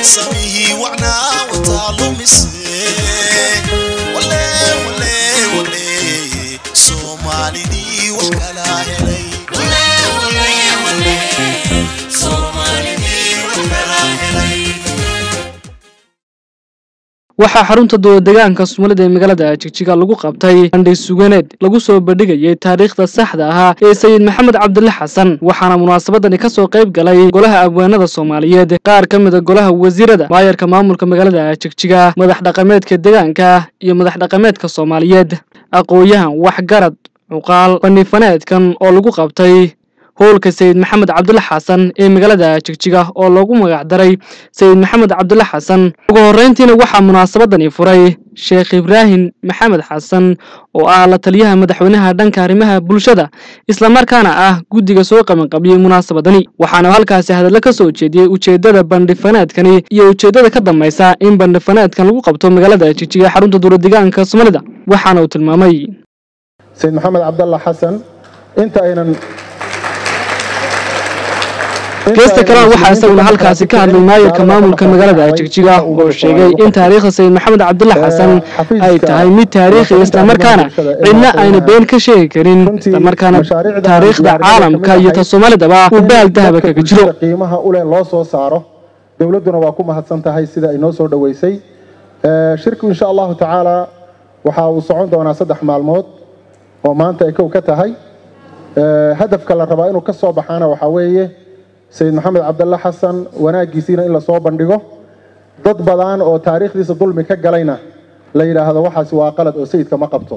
samihii wacnaa wataa lumise wale wale wale soomaalidii wax kala helay waxaa xarunta dowladegaanka soomaalida ee magaalada jigjiga lagu qabtay bandhig suganeed lagu soo bandhigayay taariikhda saxda ahaa ee sayid maxamed cabdile xasan waxaana munaasabadani kasoo qayb galay golaha abwaanada soomaaliyeed qaar ka mida golaha wasiirada maayarka maamulka magaalada jigjiga madax dhaqameedka deegaanka iyo madax dhaqameedka soomaaliyeed aqoon-yahan waxgarad cuqaal bandhifaneedkan oo lagu qabtay howlka sayid maxamed cabdile xasan ee magaalada jigjiga oo loogu magacdaray sayid maxamed cabdile xasan ugu horreyntiina waxaa munaasabadani furay sheekh ibraahim maxamed xasan oo ah la taliyaha madaxweynaha dhanka arrimaha bulshada islamarkaana ah guddiga soo qabanqabiyey munaasabadani waxaana halkaasi hadallo ka soo jeediyey ujeeddada bandhifaneedkani iyo ujeeddada ka dambaysa in bandhifaneedkan lagu qabto magaalada jigjiga xarunta dowladegaanka soomaalida waxaana uu tilmaamay sayid maxamed cabdalla xasan inta aynan geesta kalena waxaa isaguna halkaasi ka hadlay maayirka maamulka magaalada jigjiga oo sheegay in taariikhda sayid maxamed cabdille xasan ay tahay mid taariikhi islamarkaana cidna ayna been ka sheegi karin islamarkaana taariikhda caalamka iyo ta soomaalidaba uu bahal dahaba kaga jiro qiimaha ule loo soo saaro dowladduna waa ku mahadsan tahay sida ay noo soo dhoweysay shirku insha allahu tacaala waxa uu socon doonaa saddex maalmood oo maanta ay kow ka tahay hadafka la rabaa inuu ka soo baxaana waxaa weeye sayid maxamed cabdalle xasan wanaaggiisiina in lasoo bandhigo dad badan oo taariikhdiisa dulmi ka galayna la yidhaahdo waxaasi waa qalad oo sayidka ma qabto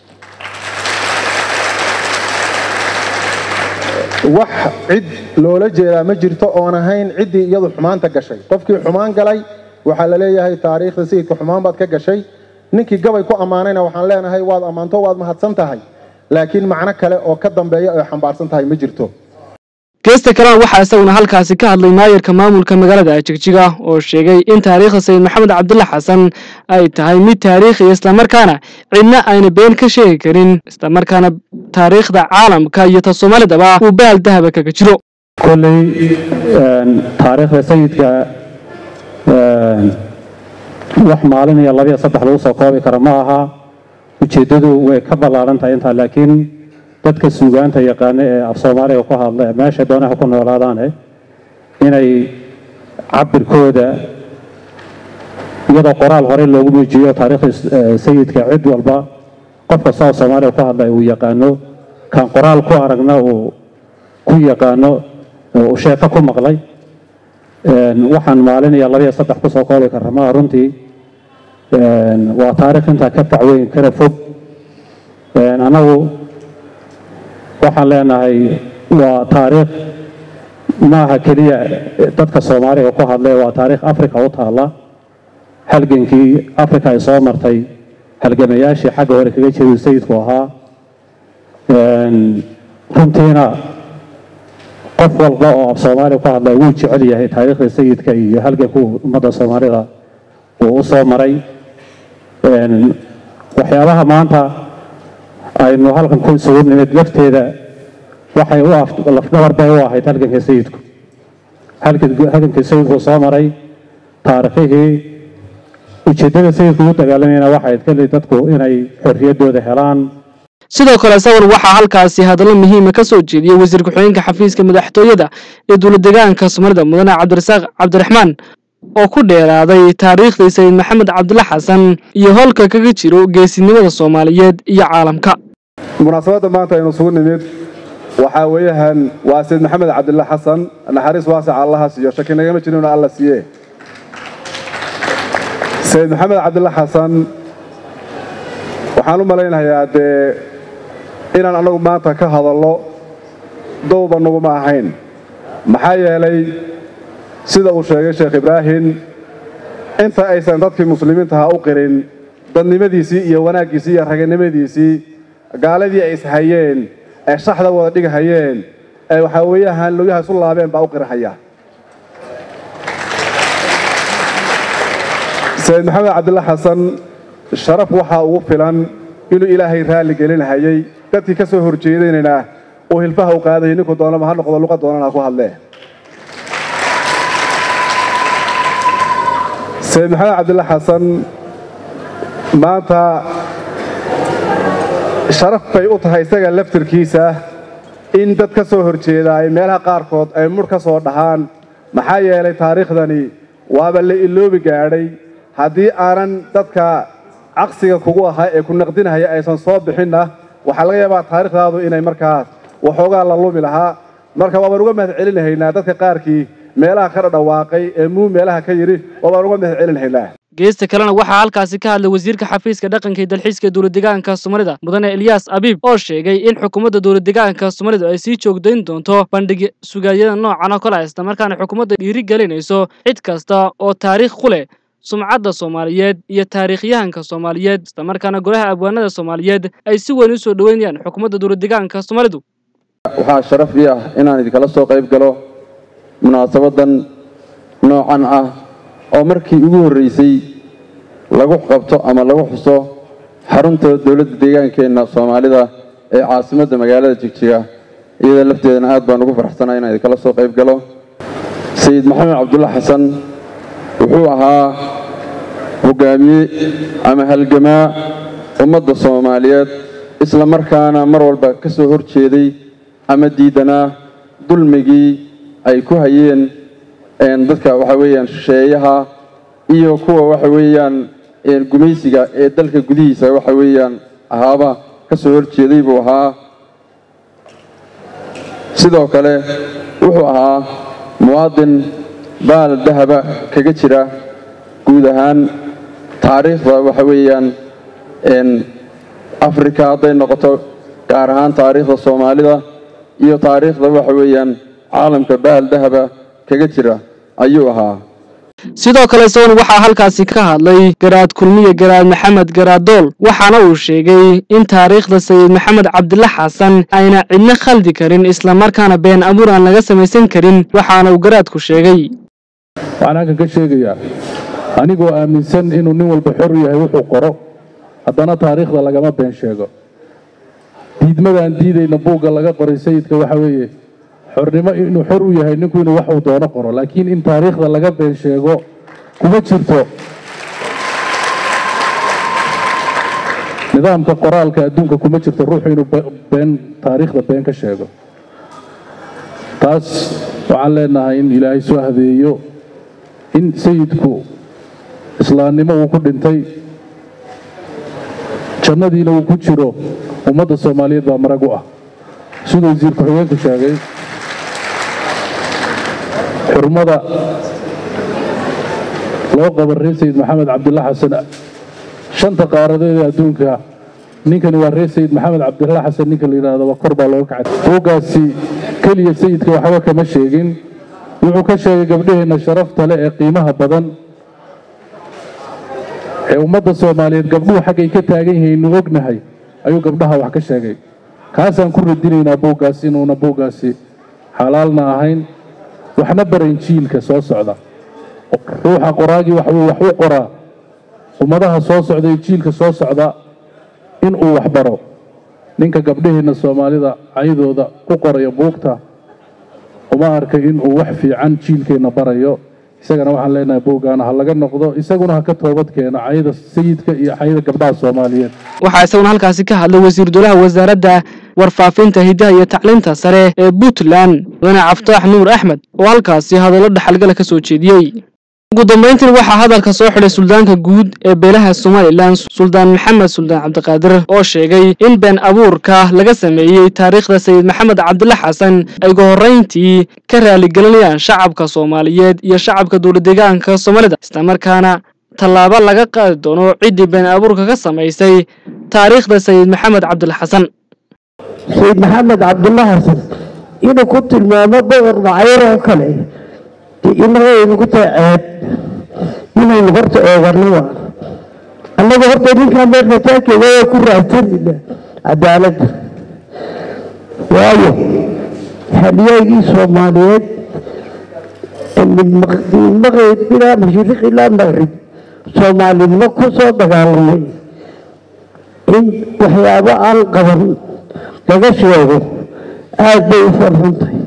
wax cid loola jeedaa ma jirto oon ahayn ciddii iyadu xumaanta gashay qofkii xumaan galay waxaa la leeyahay taariikhda sayidka xumaan baad ka gashay ninkii gabay ku ammaanayna waxaan leenahay waad ammaanto waad mahadsan tahay laakiin macno kale oo ka dambeeya ay xambaarsan tahay ma jirto geesta kalena waxaa isaguna halkaasi ka hadlay maayarka maamulka magaalada jigjiga oo sheegay in taariikhda sayid maxamed cabdille xasan ay tahay mid taariikhi islamarkaana cidna ayna been ka sheegi karin islamarkaana taariikhda caalamka iyo ta soomaalidaba uu bahal dahaba kaga jiro kolley taariikhda sayidka wax maalin iyo labiyo saddex lagu soo koobi karo ma aha ujeeddadu way ka ballaaran tahay intaa laakiin dadka suugaanta yaqaana ee af soomaaliga ku hadla ee meesha doonaha ku noolaadaane inay cabirkooda iyadoo qoraal hore loogu muujiyo taariikhda sayidka cid walba qof kasta oo soomaaliga ku hadla uu yaqaano kan qoraal ku aragna uu ku yaqaano uu sheeko ku maqlay waxaan maalin iyo labiyo saddex kusoo koobi karra maa runtii waa taariikh intaa ka tacweyn kana fog anagu waxaan leenahay waa taariikh maaha keliya dadka soomaaliga ku hadlay waa taariikh africa u taalla halgankii africa ay soo martay halgamayaashii xagga hore kaga jiray sayidku ahaa runtiina qof walba oo af soomaaliga ku hadlay wuu jecel yahay taariikhda sayidka iyo halgankuu ummadda soomaalida uu u soo maray waxyaabaha maanta aynu halkan ku isugu nimid lafteeda waxay u lafdhabar bay u ahayd halganka sayidku halgankii sayidku soo maray taarikhihii ujeeddada sayidku u dagaalamayna waxay keli dadku inay xorriyaddooda helaan sidoo kale isaguna waxaa halkaasi hadallo muhiima ka soo jeediyey wasiir ku-xigeenka xafiiska madaxtooyada ee dowladegaanka soomaalida mudane cabdirasaaq cabdiraxmaan oo ku dheeraaday taariikhdii sayid maxamed cabdille xasan iyo howlka kaga jiro geesinimada soomaaliyeed iyo caalamka munaasabadda maanta aynu isugu nimid waxaa weeyahan waa sayid maxamed cabdille xasan naxariis waasaca allaha siiyo shaki nagama jirin alla siiye sayid maxamed cabdille xasan waxaan u malaynayaa dee inaan annagu maanta ka hadallo dowba naguma ahayn maxaa yeelay sida uu sheegay sheekh ibraahim inta aysan dadkii muslimiintaha u qirin dadnimadiisii iyo wanaaggiisii iyo raganimadiisii gaaladii ay ishayeen ee shaxda wada dhigahayeen ee waxaa weeyahan logyaha isu laabeen baa u qirahaya sayid maxamed cabdille xasan sharaf waxaa ugu filan inuu ilaahay raalli gelinahayey dadkii ka soo horjeedaynayna uu hilfaha u qaadayay ninku doonaba ha noqdo luqa doonana ku hadlee sayid maxamed cabdilla xasan maanta sharaf bay u tahay isaga laftirkiisa in dad ka soo horjeeda ay meelaha qaarkood ay mudh ka soo dhahaan maxaa yeelay taariikhdani waaba la iloobi gaadhay haddii aanan dadka caqsiga kugu ahaa ee ku naqdinahaya aysan soo bixinna waxaa laga yaabaa taariikhdaadu inay markaas waxoogaa la lumi lahaa marka waabaan uga mahad celinahaynaa dadka qaarkii meelaha ka dhadhawaaqay ee muu meelaha ka yidhi waabaan uga mahad celinahaynaa geesta kalena waxaa halkaasi ka hadlay wasiirka xafiiska dhaqanka iyo dalxiiska dowladdeegaanka soomaalida mudane elyaas abiib oo sheegay in xukuumadda dowladdeegaanka soomaalidu ay sii joogdayn doonto bandhig sugaayada noocan oo kale isla markaana xukuumadda dhiiri gelinayso cid kasta oo taariikh ku leh sumcadda soomaaliyeed iyo taariikhyahanka soomaaliyeed isla markaana golaha abwaanada soomaaliyeed ay si weyn u soo dhoweynayaan xukuumadda dowladdeegaanka soomaalidu waxaa sharaf ii ah inaan idinkala soo qayb galo munaasabadan noocan ah oo markii ugu horreysay lagu qabto ama lagu xuso xarunta dowladda deegaankeenna soomaalida ee caasimadda magaalada jigjiga iyada lafteedana aad baan ugu faraxsanaa inaan idinkala soo qayb galo sayid maxamed cabdulla xasan wuxuu ahaa hogaamiye ama halgamaa ummadda soomaaliyeed isla markaana mar walba ka soo hor jeeday ama diidanaa dulmigii ay ku hayeen dadka waxa weeyaan shisheeyaha iyo kuwa waxa weeyaan gumaysiga ee dalka gudihiisa waxa weeyaan ahaaba ka soo hor jeeday buu ahaa sidoo kale wuxuu ahaa muwaadin baal dahaba kaga jira guud ahaan taariikhda waxa weeyaan afrika hadday noqoto gaar ahaan taariikhda soomaalida iyo taariikhda waxa weeyaan caalamka bahal dahaba kaga jira ayuu ahaa sidoo kale isaguna waxaa halkaasi ka hadlay garaad kulmiye garaad maxamed garaadool waxaana uu sheegay in taariikhda sayid maxamed cabdilla xasan ayna cidna khaldi karin islamarkaana been abuur aan laga samaysan karin waxaana uu garaadku sheegay waxaan halkan ka sheegayaa anigoo aaminsan inuu nin walba xor u yahay wuxuu qoro haddana taariikhda lagama been sheego diidmadaan diidayna buugga laga qoray sayidka waxa weeye xornimo inuu xor u yahay ninku inuu wax uu doono qoro laakiin in taariikhda laga been sheego kuma jirto nidaamka qoraalka adduunka kuma jirto ruuxu inuu been taariikhda been ka sheego taas waxaan leenahay in ilaahay soo hadeeyo in sayidku islaamnimo uu ku dhintay jannadiina uu ku jiro ummadda soomaaliyeed baa marag u ah siduu wasiir ku-xigeenku sheegay xurmada loo qabo reer sayid maxamed cabdilla xasan shanta qaaradeed ee adduunka ninkani waa reer sayid maxamed cabdilla xasan ninka la yidhaahdo waa kor baa looga kacay buuggaasi keliya sayidka waxba kama sheegin wuxuu ka sheegay gabdhaheenna sharafta leh ee qiimaha badan ee ummadda soomaaliyeed gabdhuhu xaggay ka taagan yihiinnu ognahay ayuu gabdhaha wax ka sheegay kaasaan ku radinaynaa buuggaasi inuuna buuggaasi xalaalna ahayn waxna barayn jiilka soo socda ruuxa qoraagii waxuu wax u qoraa ummadaha soo socda iyo jiilka soo socda inuu wax baro ninka gabdhaheenna soomaalida caydooda u qoraya buugta uma arka inuu wax fiican jiilkeenna barayo isagana waxaan leenahay buuggaana ha laga noqdo isaguna ha ka toobad keeno cayda sayidka iyo cayda gabdhaha soomaaliyeed waxaa isaguna halkaasi ka hadlay wasiir dowlaha wasaaradda warfaafinta hiddaha iyo tacliinta sare ee puntland mudane caftaax nuur axmed oo halkaasi hadallo dhaxalgala ka soo jeediyey ugu dambayntiin waxaa hadalka soo xidhay suldaanka guud ee beelaha somalilan suldaan maxamed suldaan cabdiqaadir oo sheegay in been abuurka laga sameeyey taariikhda sayid maxamed cabdilla xasan ay ugu horrayntii ka raaligelinayaan shacabka soomaaliyeed iyo shacabka dowladdeegaanka soomaalida islamarkaana tallaabo laga qaadi doono ciddii been abuurka ka samaysay taariikhda sayid maxamed cabdilla xasan sayid maxamed cabdulla xasan inuu ku tilmaamo boqor macayar oo kale inagaynu ku tahay ceeb inaynu horta eegano waa annaga horta ninkaa meerkataakeeda waa ku raadsanayna cadaaladda waayo halyaygii soomaaliyeed min maqrib ilaa mashriq ilaa maqrib soomaalinimo ku soo dagaalamay in waxyaabo aan qaban laga sheego aad bay u farxuntahay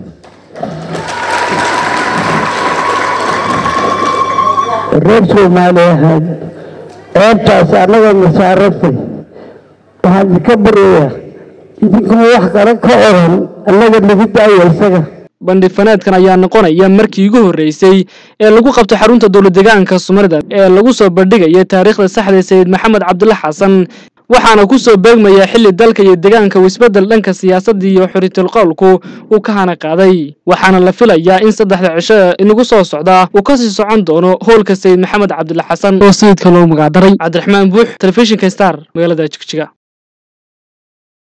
reer soomaali ahaan ceebtaas annagoo nasaarantay waxaan idinka baryayaa idinkoo wax kale ka oran annaga nagu daaya isaga bandhifaneedkan ayaa noqonaya markii ugu horreysay ee lagu qabto xarunta dowlad deegaanka soomaalida ee lagu soo bandhigaya taariikhda saxda sayid maxamed cabdulle xasan waxaana ku soo beegmaya xilli dalka iyo deegaanka isbeddel dhanka siyaasadda iyo xuritul qowlku uu ka hana qaaday waxaana la filayaa in saddexda cisho inagu soo socda uu kasii socon doono howlka sayid maxamed cabdulle xasan oo sayidka loo magacdaray cabdiraxmaan buux telefishinka star magaalada jigjiga